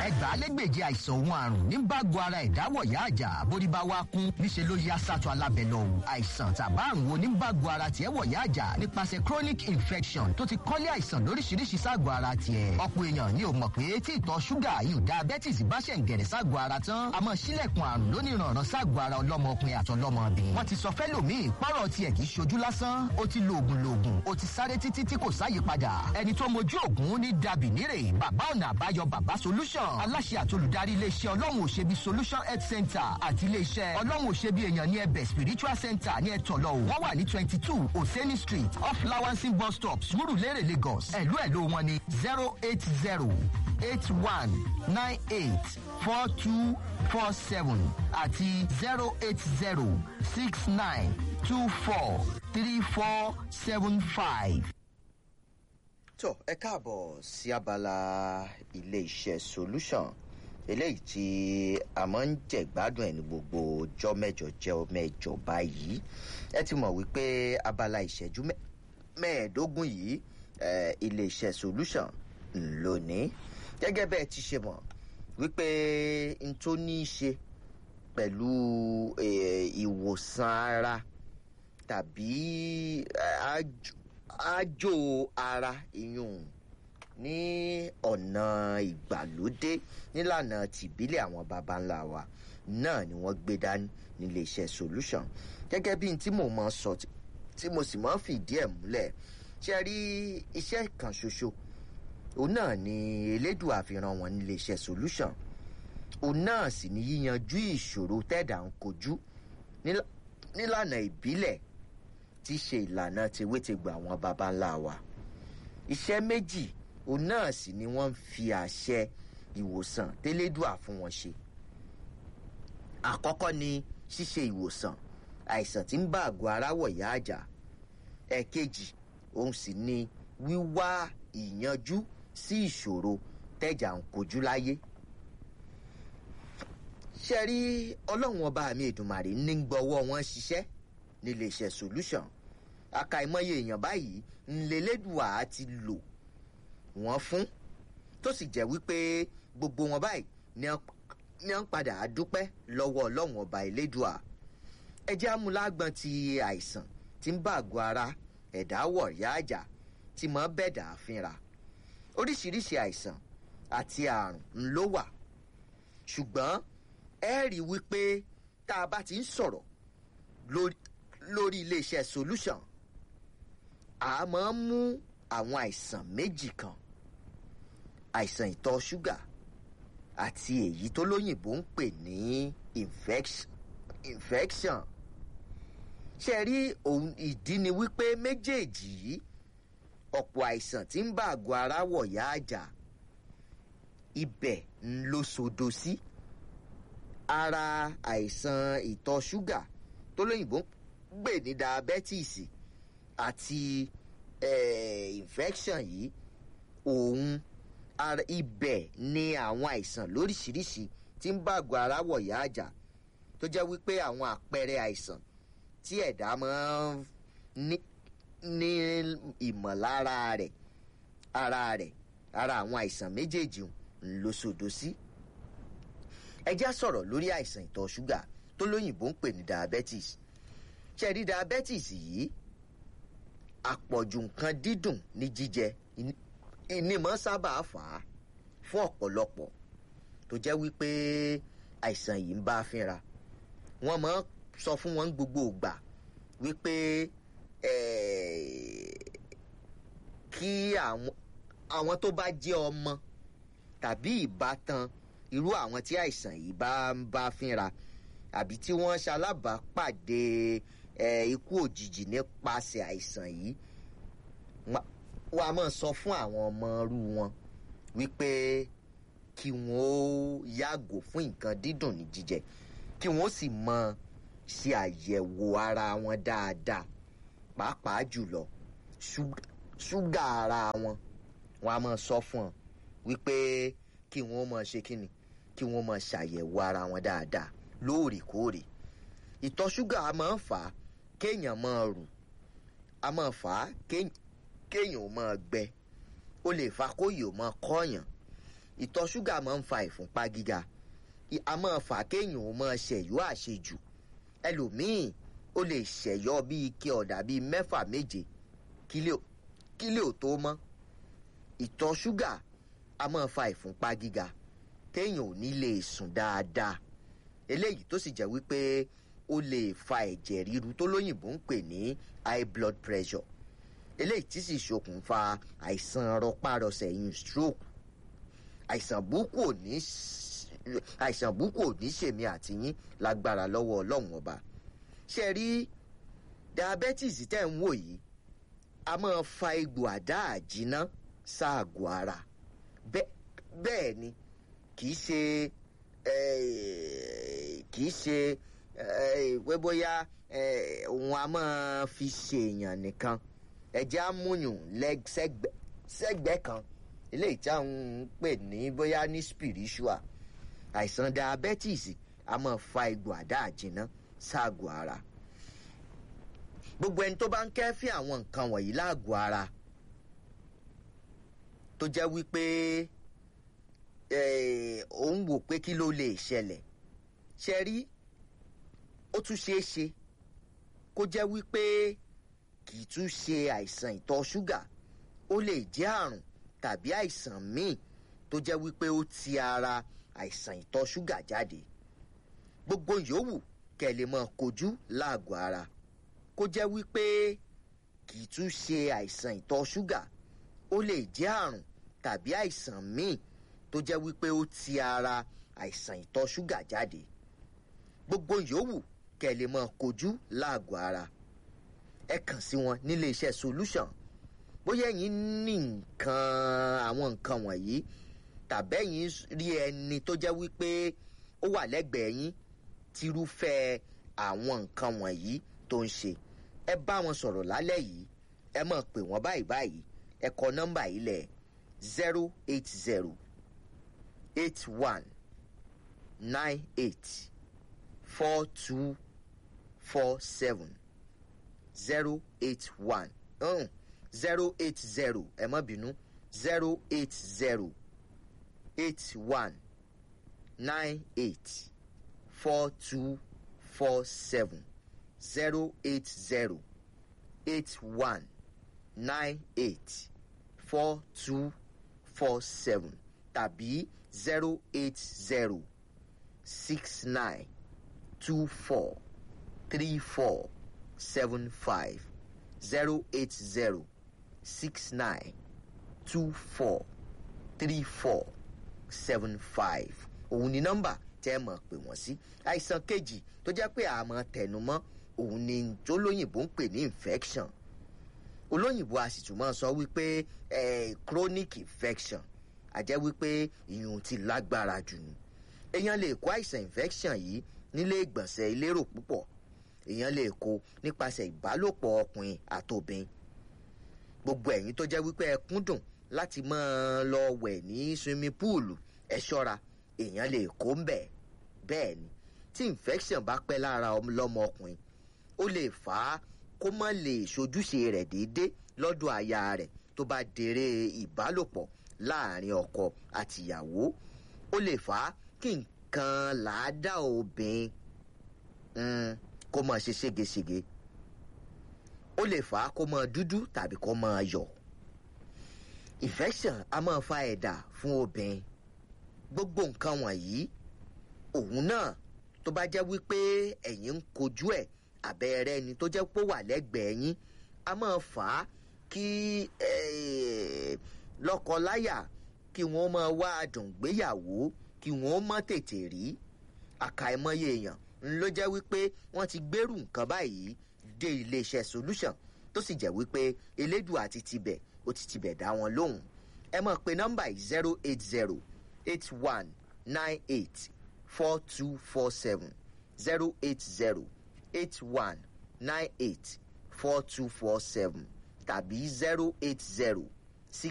ẹgbàálẹ́gbèje àìsàn òun àrùn ní bágo ara ìdáwọ̀ yá àjà bórí bá wá kún níṣẹ́ ló yá sátọ̀ alábẹ́ lọ o àìsàn tàbá àrùn wo ní bágo ara tiẹ̀ wọ̀ yá àjà nípasẹ̀ chronic infection tó ti kọ́lé àìsàn lóríṣiríṣi ságọ̀ ara tiẹ̀ ọ̀pọ̀ èèyàn ni ò mọ̀ pé tí ìtọ̀ ṣúgà yìí diabetes bá ṣẹ̀ ń gẹ̀rẹ̀ ságọ̀ ara tán àmọ́ sílẹ̀kùn àrùn lóníranran ságọ̀ ara ọlọ́mọkùnrin àtọlọ́mọbìnrin wọ́n ti sọ fẹ́lòmíì pọ́rọ̀ tiẹ̀ kì í ṣojú lásán ó ti lo oògùn loògùn ó ti sáré títí tí kò sáyípadà ẹni tó mojú oògùn ní dàbí nírè bàbá ọ̀nà àbáyọ bàbá solution aláṣẹ àtolùdarí iléeṣẹ́ ọlọ́run òṣèbí solution health center àti iléeṣẹ́ ọlọ́run òṣèbí èèyàn ní ẹbẹ̀ spiritual center ní ẹ̀tọ́lọ́ wọ́n wà ní twenty two oseni street off lawansin bus stop surulere lagos ẹ̀lú ẹ̀lú wọn ní zero eight zero eight one nine eight four two four seven àti zero eight zero six nine two four three four seven five. tó ẹ káàbọ̀ sí abala ilé iṣẹ́ solution eléyìí tí a máa ń jẹ̀gbádùn ẹ̀ ní gbogbo ọjọ́ mẹ́jọ jẹ́ mẹ́jọ báyìí ẹ ti mọ̀ wípé abala ìṣẹ́jú mẹ́ẹ̀ẹ́dógún yìí ilé iṣẹ́ solution lónìí gẹ́gẹ́ bẹ́ẹ̀ ti ṣe mọ̀ wípé n tó ní í ṣe pẹ̀lú ìwòsàn ara tàbí àjò ara ìyún ní ọ̀nà ìgbàlódé nílànà tìbílẹ̀ àwọn baba ńlá wa náà ni wọ́n gbé dání nílé iṣẹ́ solution gẹ́gẹ́ bí n tí mo máa sọ tí mo sì máa fìdí ẹ̀ múlẹ̀ ṣe rí iṣẹ́ kan ṣoṣo òun náà ni elédùn àfihàn wọn nílé iṣẹ́ solution òun náà sì ni yíyanjú ìṣòro tẹ́dà ń kojú nílànà ìbílẹ̀ tí í ṣe ìlànà tewétegbà àwọn baba ńlá wa iṣẹ́ méjì òun náà sì ni wọ́n ń fi àṣẹ ìwòsàn tẹ́lẹ́dùà fún wọn ṣe àkọ́kọ́ ni ṣíṣe ìwòsàn àìsàn tí ń bá àgọ́ ara wọ̀ yá àjà ẹ̀kejì òun sì ni wíwá ìyanjú sí ìṣòro tẹ́jà ń kojú láyé ṣe rí ọlọ́run ọba mi èdùmàrè ní gbọ́wọ́ wọn ṣiṣẹ́ nílé iṣẹ́ solution àkàìmọye èèyàn báyìí ńlẹ́lẹ́dùà ti lò wọ́n fún tó sì jẹ́ wípé gbogbo wọn báyìí ni wọ́n padà á dúpẹ́ lọ́wọ́ ọlọ́run ọba elédùà ẹjẹ́ amúlágbọ́n ti àìsàn tí ń bá àgọ́ ara ẹ̀dá wọ̀ yá àjà tí mọ́ bẹ́ẹ̀dà fínra oríṣiríṣi àìsàn àti àrùn ńlọ wà ṣùgbọ́n ẹ rí wípé tá a bá ti ń sọ̀rọ̀ lórí iléeṣẹ́ solution a máa ń mú àwọn àìsàn méjì kan àìsàn ìtọ̀ ṣúgà àti èyí tó lóyìnbó ń pè ní infection ṣe rí ohun ìdí ni wípé méjèèjì yìí ọ̀pọ̀ àìsàn tí ń bá àgọ́ ara wọ̀ yá àjà ibẹ̀ ń ló sodo sí ara àìsàn ìtọ̀ ṣúgà tó lóyìnbó ń gbè ní diabetes àti infection yìí òun ibẹ̀ ni àwọn àìsàn lóríṣiríṣi tí ń bá àgọ́ ara wọ̀ yá àjà tó jẹ́ wípé àwọn àpẹẹrẹ àìsàn tí ẹ̀dá máa ń ní ìmọ̀lára rẹ̀ ara rẹ̀ ara àwọn àìsàn méjèèjì ń lo sòdò sí. ẹ já sọ̀rọ̀ lórí àìsàn ìtọ̀ ṣúgà tó lóyìnbó ń pè ní diabetes ṣe rí diabetes yìí àpọ̀jù nǹkan dídùn ní jíjẹ ìnímọ̀ sábà fà á fún ọ̀pọ̀lọpọ̀ tó jẹ́ wípé àìsàn yìí ń bá fínra wọ́n máa sọ fún wọn gbogbo ìgbà wípé kí àwọn tó bá jẹ́ ọmọ tàbí ìbátan irú àwọn tí àìsàn yìí bá ń bá fínra àbí tí wọ́n ṣalábàápàdé ikú òjijì nípasẹ̀ àìsàn yìí wọ́n a máa sọ fún àwọn ọmọ irú wọn wípé kí wọ́n ó yàgò fún nǹkan dídùn ní jíjẹ kí wọ́n sì mọ ṣe àyẹ̀wò ara wọn dáadáa pàápàá jùlọ ṣúgà ara wọn wọn a máa sọ fún ọ wípé kí wọn máa ṣe kíni kí wọn máa ṣàyẹ̀wò ara wọn dáadáa lóòrèkóòrè ìtọ̀ ṣúgà a máa ń fà á kéèyàn máa rù a máa fà á kéèyàn ò máa gbẹ ó lè fa kóyè ò máa kọ́yàn ìtọ̀ ṣúgà máa ń fa ìfúnpá gíga a máa fà kéèyàn ó máa ṣẹ̀yọ́ àṣejù ẹlòmíì ó lè ṣẹ̀yọ́ bíi ike ọ̀dà bíi mẹ́fà méje kílè ò tó mọ́ ìtọ̀ ṣúgà a máa fa ìfúnpá gíga téèyàn ò ní lè sùn dáadáa eléyìí tó sì jẹ́ wípé ó lè fa ẹ̀jẹ̀ ríru tó lóyìnbó ń pè ní high blood pressure eléyìí tí sì ṣokùnfà àìsàn rọpárọsẹ̀ yìí stroke àìsàn burúkú ò ní àìsàn burúkú ò ní ṣèmi àti yín lágbára lọ́wọ́ ọlọ́run ọba ṣe rí diabetes tẹ́ ń wò yìí a máa fa egbò àdá àjínà sáàgò ara bẹ́ẹ̀ ni kì í ṣe kì í ṣe pé bóyá òun a máa fi ṣèèyàn nìkan ẹ̀jẹ̀ amúyùn sẹ́gbẹ̀ẹ́ kan eléyìí tí àwọn ń pè ní bóyá ní spiritual àìsàn diabetes a máa fa egbò àdá àjìnà ságò ara gbogbo ẹni tó bá ń kẹ́fín àwọn nǹkan wọ̀nyí láàgò ara tó jẹ́ wípé òun wò pé kí ló lè ṣẹlẹ̀ ṣe rí ó tún ṣeé ṣe kó jẹ́ wípé kì í tún ṣe àìsàn ìtọ̀ ṣúgà ó lè jẹ́ àrùn tàbí àìsàn míì tó jẹ́ wípé ó ti ara àìsàn ìtọ̀ ṣúgà jáde gbogbo yòówù kẹ́ lè mọ kojú láàgọ̀ ara kó jẹ́ wípé kì í tún ṣe àìsàn ìtọ̀ ṣúgà ó lè jẹ́ àrùn tàbí àìsàn míì tó jẹ́ wípé ó ti ara àìsàn ìtọ̀ ṣúgà jáde gbogbo yòówù kẹ́ lè mọ kojú láàgọ̀ ara ẹ kàn sí wọn nílé iṣẹ́ solution bóyá ẹ̀yin ní nǹkan àwọn nǹkan wọ̀nyí tàbẹ́yìn rí ẹni tó jẹ́ wípé ó wà lẹ́gbẹ̀ẹ́ yín tírúfẹ́ àwọn nǹkan wọ̀nyí tó ń ṣe ẹ bá wọn sọ̀rọ̀ lálẹ́ yìí ẹ mọ̀ pé wọ́n báyìí báyìí ẹ kọ nọ́mbà yìí lẹ̀ zero eight zero eight one nine eight four two four seven zero eight one zero eight zero ẹ má bínú zero eight zero eight one nine eight four two four seven zero eight zero eight one nine eight four two four seven tàbí zero eight zero six nine two four three four seven five zero eight zero six nine two four three four seven five òun ni nọ́mbà tẹ́ ẹ mọ̀ pé wọ́n sí àìsàn kejì tó jẹ́ pé àmọ́ tẹnumọ́ òun ni tó lóyìnbó ń pè ní infection olóyìnbó a sì tún máa sọ wípé eh, chronic infection àjẹ́ wípé ìyún ti lágbára jù ní èèyàn lè kó àìsàn infection yìí nílé ìgbọ̀nsẹ̀ ìlérò púpọ̀ èèyàn lè kó nípasẹ̀ ìbálòpọ̀ ọkùnrin àtòbìn gbogbo ẹ̀yin tó jẹ́ wípé ẹ kúndùn láti máa lọ wẹ̀ ní swimming pool ẹ ṣọ́ra èèyàn lè kó ń bẹ̀ bẹ́ẹ̀ ni tí infection bá pẹ́ lára lọ́mọ ọkùnrin ó lè fà á kó má lè ṣojúṣe rẹ̀ déédéé lọ́dọ̀ aya rẹ̀ tó bá dèrè ìbálòpọ̀ láàrin ọkọ àtìyàwó ó lè fà á kí nǹkan làádá obìnrin kó máa ṣe ségesège ó lè fà á kó máa dúdú tàbí kó máa yọ infection a máa fa ẹ̀dà fún obìnrin gbogbo nǹkan wọ̀nyí òun náà tó bá jẹ́ wípé ẹ̀yin ń kojú ẹ̀ àbẹ̀rẹ̀ ẹni tó jẹ́ pé ó wà lẹ́gbẹ̀ẹ́ yín a máa fà á kí lọ́kọ-láyà kí wọ́n máa wá àdùngbéyàwó kí wọ́n má tètè rí àkàìmọye èèyàn ló jẹ́ wípé wọ́n ti gbèrú nǹkan báyìí dé iléeṣẹ́ solution tó sì jẹ́ wípé elédùn àti tibẹ̀ ó ti tibẹ̀ dá wọn lóhùn ẹ mọ̀ pé nọ́mbà yìí zero eight zero eight one nine eight four two four seven zero eight zero eight one nine eight four two four seven tàbí zero eight zero